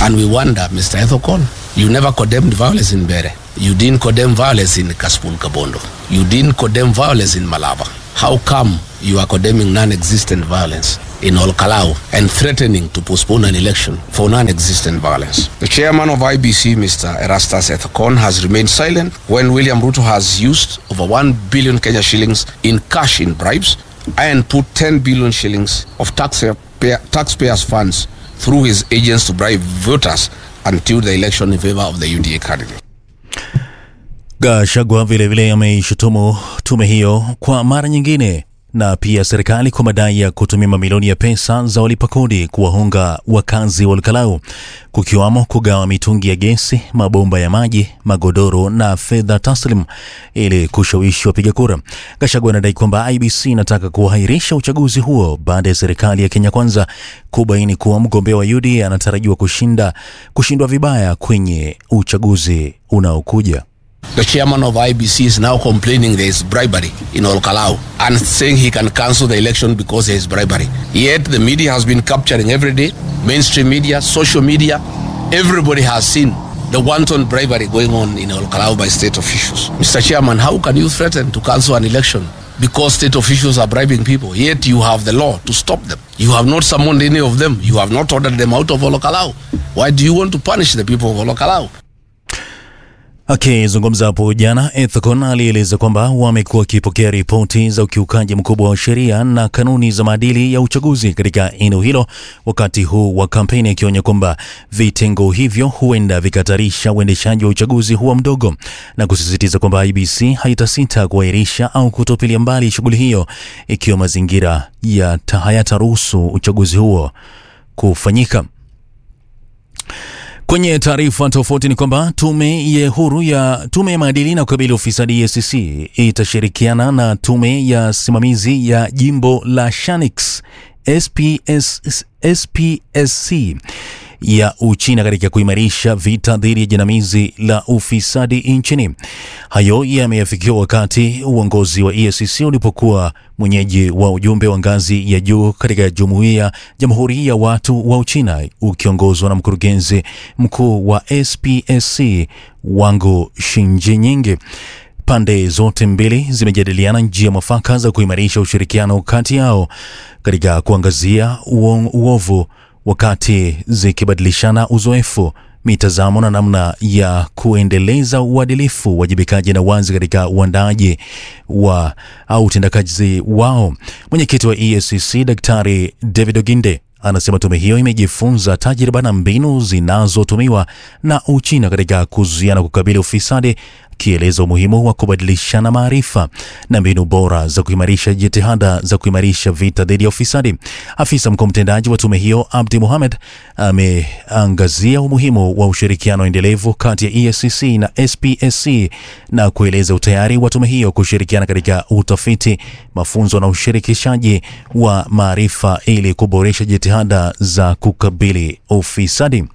And we wonder, Mr. Ethokon, you never condemned violence in Bere. You didn't condemn violence in Kaspul Kabondo. You didn't condemn violence in Malaba. How come you are condemning non-existent violence in Olkalau and threatening to postpone an election for non-existent violence? The chairman of IBC, Mr. Erastus Ethokon, has remained silent when William Ruto has used over 1 billion Kenya shillings in cash in bribes and put 10 billion shillings of taxpayer, taxpayers' funds through his agents to bribe voters until the election in favor of the UDA candidate. Gachagua vilevile ameishutumu tume hiyo kwa mara nyingine na pia serikali kwa madai ya kutumia mamilioni ya pesa za walipa kodi kuwahonga wakazi wa Olkalau, kukiwamo kugawa mitungi ya gesi, mabomba ya maji, magodoro na fedha taslim ili kushawishi wapiga kura. Gachagua anadai kwamba IBC inataka kuahirisha uchaguzi huo baada ya serikali ya Kenya Kwanza kubaini kuwa mgombea wa UDA anatarajiwa kushinda kushindwa vibaya kwenye uchaguzi unaokuja. The chairman of IBC is now complaining there is bribery in Olkalau and saying he can cancel the election because there is bribery. Yet the media has been capturing every day, mainstream media, social media, everybody has seen the wanton bribery going on in Olkalau by state officials. Mr. Chairman, how can you threaten to cancel an election because state officials are bribing people? Yet you have the law to stop them. You have not summoned any of them. You have not ordered them out of Olkalau. Why do you want to punish the people of Olkalau? Akizungumza hapo jana, Ethicon alieleza kwamba wamekuwa wakipokea ripoti za ukiukaji mkubwa wa sheria na kanuni za maadili ya uchaguzi katika eneo hilo wakati huu wa kampeni, akionya kwamba vitengo hivyo huenda vikatarisha uendeshaji wa uchaguzi huwa mdogo, na kusisitiza kwamba IBC haitasita kuahirisha au kutupilia mbali shughuli hiyo ikiwa mazingira ya hayataruhusu uchaguzi huo kufanyika. Kwenye taarifa tofauti ni kwamba tume ya huru ya tume ya maadili na kukabili ufisadi EACC itashirikiana na tume ya simamizi ya jimbo la Shanix SPS, SPSC ya Uchina katika kuimarisha vita dhidi ya jinamizi la ufisadi nchini. Hayo yameafikiwa wakati uongozi wa EACC ulipokuwa mwenyeji wa ujumbe wa ngazi ya juu katika jumuiya Jamhuri ya Watu wa Uchina ukiongozwa na mkurugenzi mkuu wa SPSC Wangu Shinjinyingi. Pande zote mbili zimejadiliana njia mwafaka za kuimarisha ushirikiano kati yao katika kuangazia uovu wakati zikibadilishana uzoefu, mitazamo na namna ya kuendeleza uadilifu, uwajibikaji na wazi katika uandaaji wa au utendakazi wao. Mwenyekiti wa EACC Daktari David Oginde anasema tume hiyo imejifunza tajriba na mbinu zinazotumiwa na Uchina katika kuzuia na kukabili ufisadi, akieleza umuhimu wa kubadilishana maarifa na mbinu bora za kuimarisha jitihada za kuimarisha vita dhidi ya ufisadi. Afisa mkuu mtendaji wa tume hiyo Abdi Mohamed ameangazia umuhimu wa ushirikiano endelevu kati ya EACC na SPSC na kueleza utayari wa tume hiyo kushirikiana katika utafiti, mafunzo na ushirikishaji wa maarifa ili kuboresha jitihada za kukabili ufisadi.